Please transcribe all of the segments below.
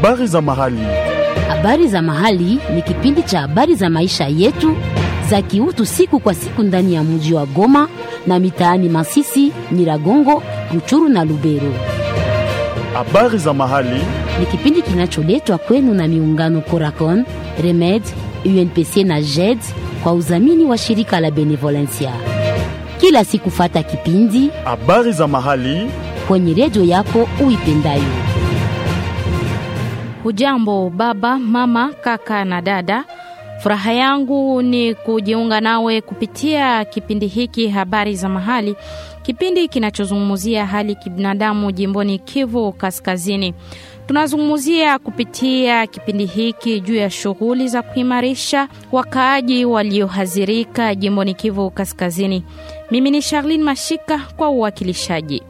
Habari za mahali. Habari za mahali ni kipindi cha habari za maisha yetu za kiutu siku kwa siku ndani ya mji wa Goma na mitaani Masisi, Nyiragongo, Ruchuru na Lubero. Habari za mahali. Ni kipindi kinacholetwa kwenu na miungano Coracon, Remed, UNPC na JED kwa udhamini wa shirika la Benevolencia. Kila siku fata kipindi Habari za mahali. kwenye redio yako uipendayo. Hujambo baba, mama, kaka na dada. Furaha yangu ni kujiunga nawe kupitia kipindi hiki habari za mahali, kipindi kinachozungumzia hali kibinadamu jimboni Kivu Kaskazini. Tunazungumzia kupitia kipindi hiki juu ya shughuli za kuimarisha wakaaji waliohadhirika jimboni Kivu Kaskazini. Mimi ni Charlene Mashika kwa uwakilishaji.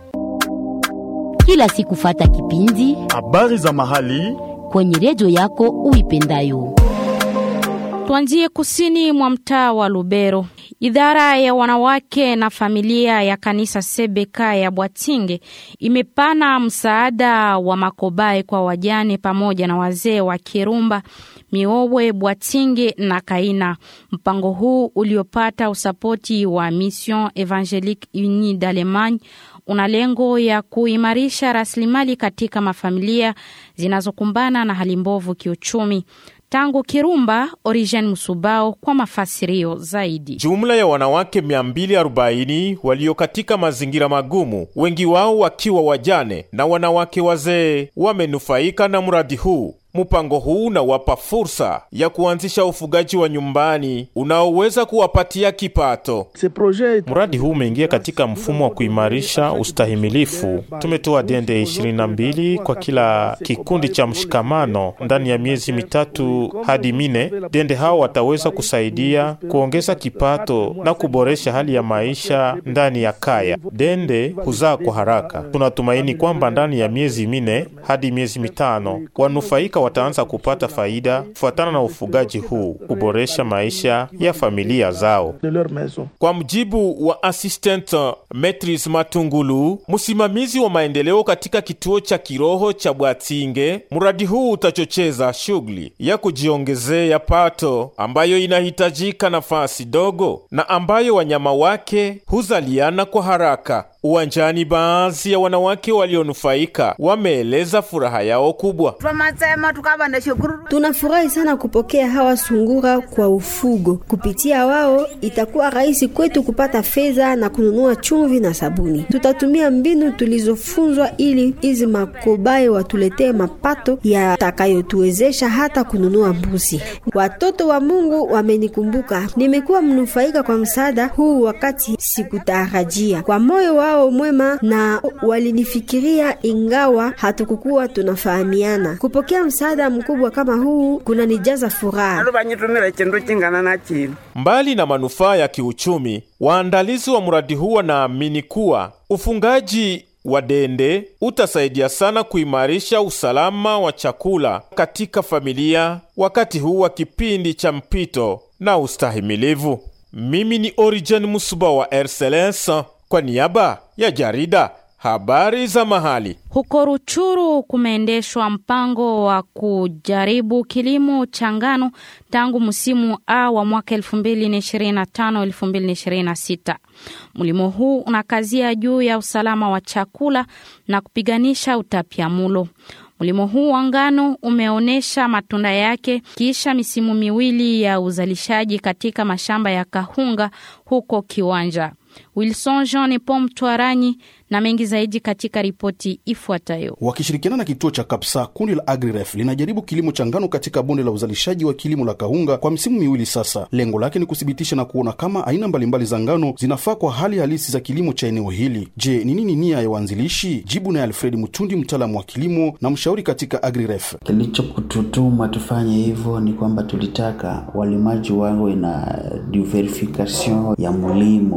Kila siku fata kipindi Habari za mahali. kwenye redio yako uipendayo. Tuanzie kusini mwa mtaa wa Lubero. Idara ya wanawake na familia ya kanisa Sebeka ya Bwatinge imepana msaada wa makobai kwa wajane pamoja na wazee wa Kirumba, Miowe, Bwatinge na Kaina. Mpango huu uliopata usapoti wa Mission Evangelique Unie d'Allemagne una lengo ya kuimarisha rasilimali katika mafamilia zinazokumbana na hali mbovu kiuchumi. Tangu Kirumba, Origen Musubao kwa mafasirio zaidi. Jumla ya wanawake 240 walio katika mazingira magumu, wengi wao wakiwa wajane na wanawake wazee, wamenufaika na mradi huu. Mpango huu unawapa fursa ya kuanzisha ufugaji wa nyumbani unaoweza kuwapatia kipato. Mradi huu umeingia katika mfumo wa kuimarisha ustahimilifu. Tumetoa dende 22 kwa kila kikundi cha mshikamano ndani ya miezi mitatu hadi mine. Dende hao wataweza kusaidia kuongeza kipato na kuboresha hali ya maisha ndani ya kaya. Dende huzaa kwa haraka. Tunatumaini kwamba ndani ya miezi mine hadi miezi mitano wanufaika wataanza kupata faida kufuatana na ufugaji huu, kuboresha maisha ya familia zao. Kwa mjibu wa assistant Metris Matungulu, msimamizi wa maendeleo katika kituo cha kiroho cha Bwatinge, mradi huu utachocheza shughuli ya kujiongezea pato ambayo inahitajika nafasi dogo na ambayo wanyama wake huzaliana kwa haraka. Uwanjani, baadhi ya wanawake walionufaika wameeleza furaha yao kubwa. Tunafurahi sana kupokea hawa sungura kwa ufugo. Kupitia wao itakuwa rahisi kwetu kupata fedha na kununua chumvi na sabuni. Tutatumia mbinu tulizofunzwa ili hizi makobaye watuletee mapato yatakayotuwezesha hata kununua mbuzi. Watoto wa Mungu wamenikumbuka. Nimekuwa mnufaika kwa msaada huu wakati sikutarajia. Kwa moyo wao mwema na walinifikiria ingawa hatukukuwa tunafahamiana. Kupokea msaada mkubwa kama huu kunanijaza furaha. Mbali na manufaa ya kiuchumi, waandalizi wa mradi huu wanaamini kuwa ufungaji wa dende utasaidia sana kuimarisha usalama wa chakula katika familia wakati huu wa kipindi cha mpito na ustahimilivu. Mimi ni Origen Musuba wa RCLS kwa niaba ya jarida habari za mahali. Huko Ruchuru kumeendeshwa mpango wa kujaribu kilimo cha ngano tangu msimu A wa mwaka 2025-2026. Mlimo huu unakazia juu ya usalama wa chakula na kupiganisha utapiamulo. Mlimo huu wa ngano umeonyesha matunda yake kisha misimu miwili ya uzalishaji katika mashamba ya Kahunga huko Kiwanja. Wilson Jean Pom Twaranyi na mengi zaidi katika ripoti ifuatayo. Wakishirikiana na kituo cha Kapsa, kundi la Agriref linajaribu kilimo cha ngano katika bonde la uzalishaji wa kilimo la Kahunga kwa misimu miwili sasa. Lengo lake ni kuthibitisha na kuona kama aina mbalimbali za ngano zinafaa kwa hali halisi za kilimo cha eneo hili. Je, ni nini nia ya waanzilishi? Jibu naye Alfred Mutundi, mtaalamu wa kilimo na mshauri katika Agriref. Kilichokututuma tufanye hivyo ni kwamba tulitaka walimaji wawe na diversification ya mlimo na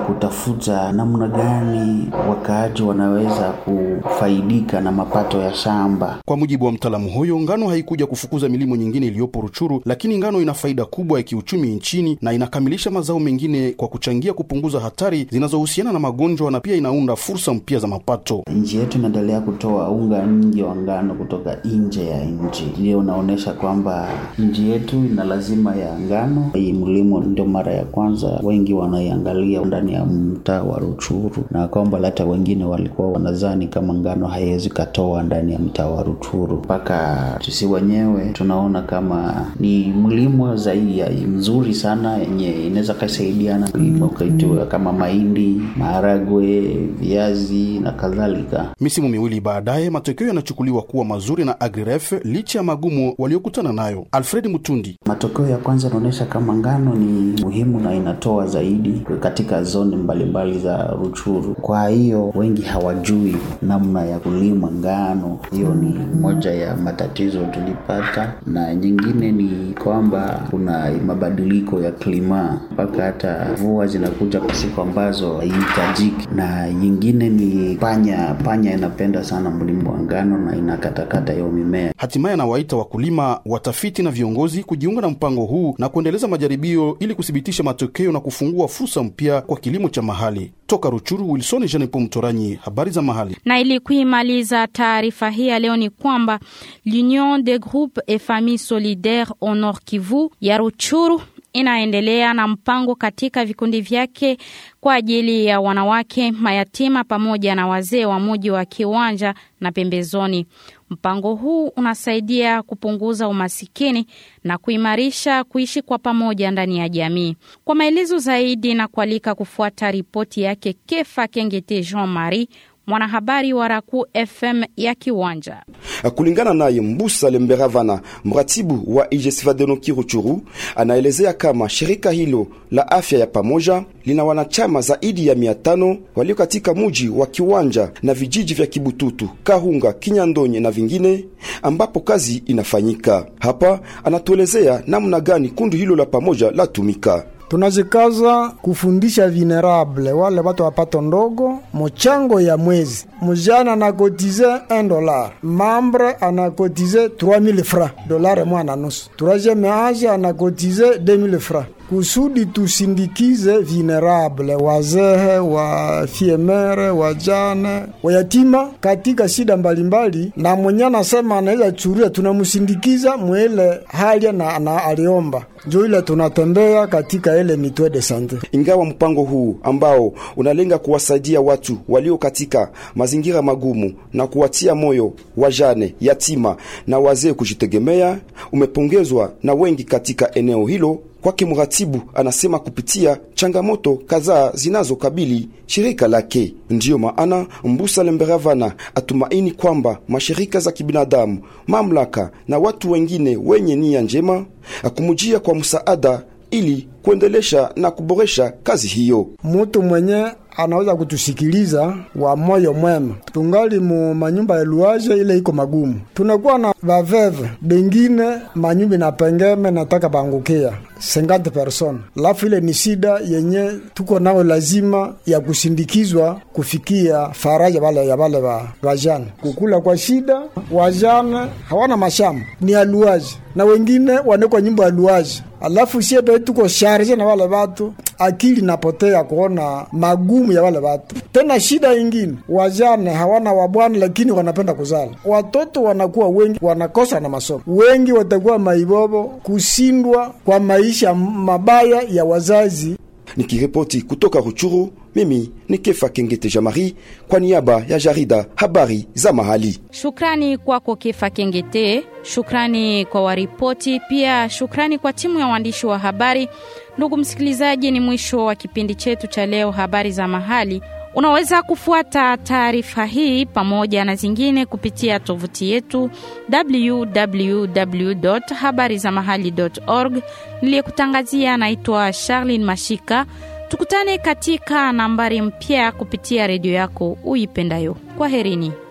kutafuta namna gani wakaaji wanaweza kufaidika na mapato ya shamba. Kwa mujibu wa mtaalamu huyo, ngano haikuja kufukuza milimo nyingine iliyopo Ruchuru, lakini ngano ina faida kubwa ya kiuchumi nchini na inakamilisha mazao mengine kwa kuchangia kupunguza hatari zinazohusiana na magonjwa na pia inaunda fursa mpya za mapato. Nchi yetu inaendelea kutoa unga nyingi wa ngano kutoka nje ya nchi. Hiyo unaonyesha kwamba nchi yetu ina lazima ya ngano. Hii mlimo ndio mara ya kwanza wengi wanaiangalia ndani ya mtaa wa Ruchuru, na kwamba hata wengine walikuwa wanazani kama ngano haiwezi katoa ndani ya mtaa wa Ruchuru, mpaka sisi wenyewe tunaona kama ni mlimo zaidi ya mzuri sana yenye inaweza kasaidiana ukaitiwa kama mahindi, maharagwe, viazi na kadhalika. Misimu miwili baadaye, matokeo yanachukuliwa kuwa mazuri na Agriref licha ya magumu waliokutana nayo. Alfred Mutundi: matokeo ya kwanza yanaonyesha kama ngano ni muhimu na inatoa zaidi katika zoni mbalimbali za Ruchuru. Kwa hiyo wengi hawajui namna ya kulima ngano. Hiyo ni moja ya matatizo tulipata, na nyingine ni kwamba kuna mabadiliko ya klima, mpaka hata mvua zinakuja kwa siku ambazo haihitajiki, na nyingine ni panya. Panya inapenda sana mlimo wa ngano na inakatakata hiyo mimea. Hatimaye anawaita wakulima, watafiti na viongozi kujiunga na mpango huu na kuendeleza majaribio ili kuthibitisha matokeo na kufungua fursa mpya kwa kilimo cha mahali. Toka Ruchuru, Wilson Jenepo Mtoranyi, habari za mahali. Na ili kuimaliza taarifa hii ya leo ni kwamba l'Union des groupes et familles solidaires au Nord Kivu ya Ruchuru inaendelea na mpango katika vikundi vyake kwa ajili ya wanawake mayatima pamoja na wazee wa muji wa Kiwanja na pembezoni. Mpango huu unasaidia kupunguza umasikini na kuimarisha kuishi kwa pamoja ndani ya jamii. Kwa maelezo zaidi na kualika kufuata ripoti yake Kefa Kengete Jean Marie mwanahabari wa Raku FM ya Kiwanja. Kulingana naye Mbusa Lemberavana, mratibu wa IGSVADENOKI Ruchuru, anaelezea kama shirika hilo la afya ya pamoja lina wanachama zaidi ya mia tano walio katika muji wa Kiwanja na vijiji vya Kibututu, Kahunga, Kinyandonye na vingine ambapo kazi inafanyika. Hapa anatuelezea namna gani kundi hilo la pamoja latumika. tunajikaza kufundisha vulnerable wale watu wa pato ndogo mochango ya mwezi. Mujana anakotize 1 dollar, mambre anakotize 3000 francs, dolare mwa na nusu. Troisieme age anakotize 2000 francs kusudi tusindikize vulnerable wazehe wa fiemere wajane wayatima katika shida mbalimbali, na mwenye anasema anaweza churia, tunamusindikiza mwele hali na, na aliomba njo ile tunatembea katika ile mitwe de sante. Ingawa mpango huu ambao unalenga kuwasaidia watu walio katika mazingira magumu na kuwatia moyo wajane, yatima na wazee kujitegemea umepongezwa na wengi katika eneo hilo. Kwake mratibu anasema kupitia changamoto kadhaa zinazokabili shirika lake, ndiyo maana Mbusa Lemberavana atumaini kwamba mashirika za kibinadamu, mamlaka na watu wengine wenye nia njema akumujia kwa msaada ili kuendelesha na kuboresha kazi hiyo. Mutu mwenye anaweza kutusikiliza wa moyo mwema, tungali mu manyumba ya luaje ile iko magumu, tunakuwa na vaveve bengine manyumba na pengeme nataka bangukia 50 person, lafu ile ni shida yenye tuko nao, lazima ya kusindikizwa kufikia faraja wale ya wale wa wajane, kukula kwa shida. Wajane hawana mashamba ni aluaji na wengine wanekwa nyumba ya luaji, alafu siebe tuko sharje na wale watu, akili napotea kuona magumu ya wale watu. Tena shida ingine, wajane hawana wabwana, lakini wanapenda kuzala watoto, wanakuwa wengi, wanakosa na masomo, wengi watakuwa maibobo, kusindwa kwa maisha mabaya ya wazazi. Nikiripoti kutoka Ruchuru, mimi ni Kefa Kengete Jamari kwa niaba ya jarida habari za mahali. Shukrani kwako Kefa Kengete, shukrani kwa waripoti, pia shukrani kwa timu ya waandishi wa habari. Ndugu msikilizaji, ni mwisho wa kipindi chetu cha leo, habari za mahali. Unaweza kufuata taarifa hii pamoja na zingine kupitia tovuti yetu www.habarizamahali.org. Niliyekutangazia naitwa Charlene Mashika. Tukutane katika nambari mpya kupitia redio yako uipendayo. Kwaherini.